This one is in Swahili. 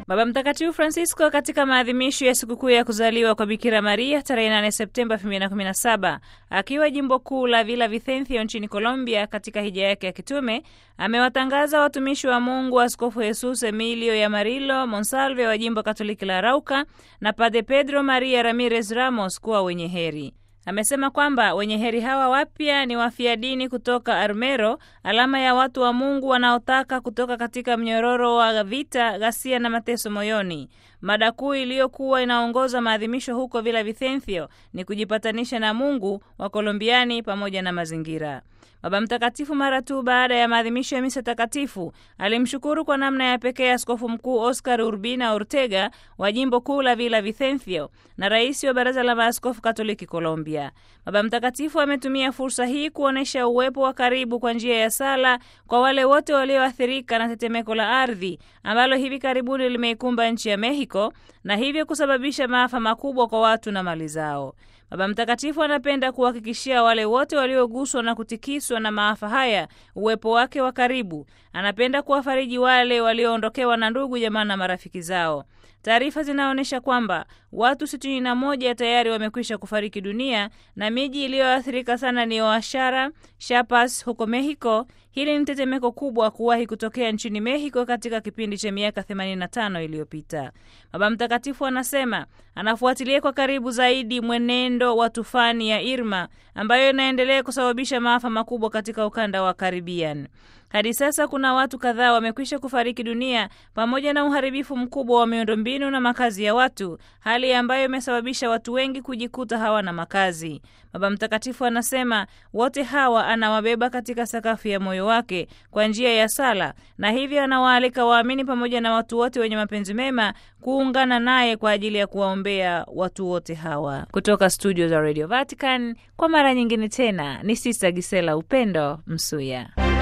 Baba Mtakatifu Francisco katika maadhimisho ya sikukuu ya kuzaliwa kwa Bikira Maria tarehe 8 Septemba 2017 akiwa jimbo kuu la Villa Vicencio nchini Colombia katika hija yake ya kitume amewatangaza watumishi wa Mungu Askofu Jesus Emilio Yamarilo Monsalve wa jimbo Katoliki la Arauca na Padre Pedro Maria Ramirez Ramos kuwa wenye heri. Amesema kwamba wenye heri hawa wapya ni wafia dini kutoka Armero, alama ya watu wa Mungu wanaotaka kutoka katika mnyororo wa vita, ghasia na mateso moyoni. Mada kuu iliyokuwa inaongoza maadhimisho huko Villa Vicencio ni kujipatanisha na Mungu wa Kolombiani pamoja na mazingira. Baba Mtakatifu mara tu baada ya maadhimisho ya misa takatifu alimshukuru kwa namna ya pekee Askofu Mkuu Oscar Urbina Ortega wa jimbo kuu la Villa Vicencio na rais wa Baraza la Maaskofu Katoliki Colombia. Baba Mtakatifu ametumia fursa hii kuonyesha uwepo wa karibu kwa njia ya sala kwa wale wote walioathirika na tetemeko la ardhi ambalo hivi karibuni limeikumba nchi ya Mexico na hivyo kusababisha maafa makubwa kwa watu na mali zao. Baba Mtakatifu anapenda kuhakikishia wale wote walioguswa na kutikiswa na maafa haya uwepo wake wa karibu. Anapenda kuwafariji wale walioondokewa na ndugu, jamaa na marafiki zao. Taarifa zinaonyesha kwamba watu sitini na moja tayari wamekwisha kufariki dunia na miji iliyoathirika sana ni Oaxaca, Chiapas huko Mexico. Hili ni tetemeko kubwa kuwahi kutokea nchini Mexico katika kipindi cha miaka 85 iliyopita. Baba Mtakatifu anasema anafuatilia kwa karibu zaidi mwenendo wa tufani ya Irma ambayo inaendelea kusababisha maafa makubwa katika ukanda wa Caribbean. Hadi sasa kuna watu kadhaa wamekwisha kufariki dunia pamoja na uharibifu mkubwa wa miundombinu na makazi ya watu, hali ambayo imesababisha watu wengi kujikuta hawana makazi. Baba Mtakatifu anasema wote hawa anawabeba katika sakafu ya moyo wake kwa njia ya sala, na hivyo anawaalika waamini pamoja na watu wote wenye mapenzi mema kuungana naye kwa ajili ya kuwaombea watu wote hawa. Kutoka studio za Radio Vatican, kwa mara nyingine tena ni Sista Gisela Upendo Msuya.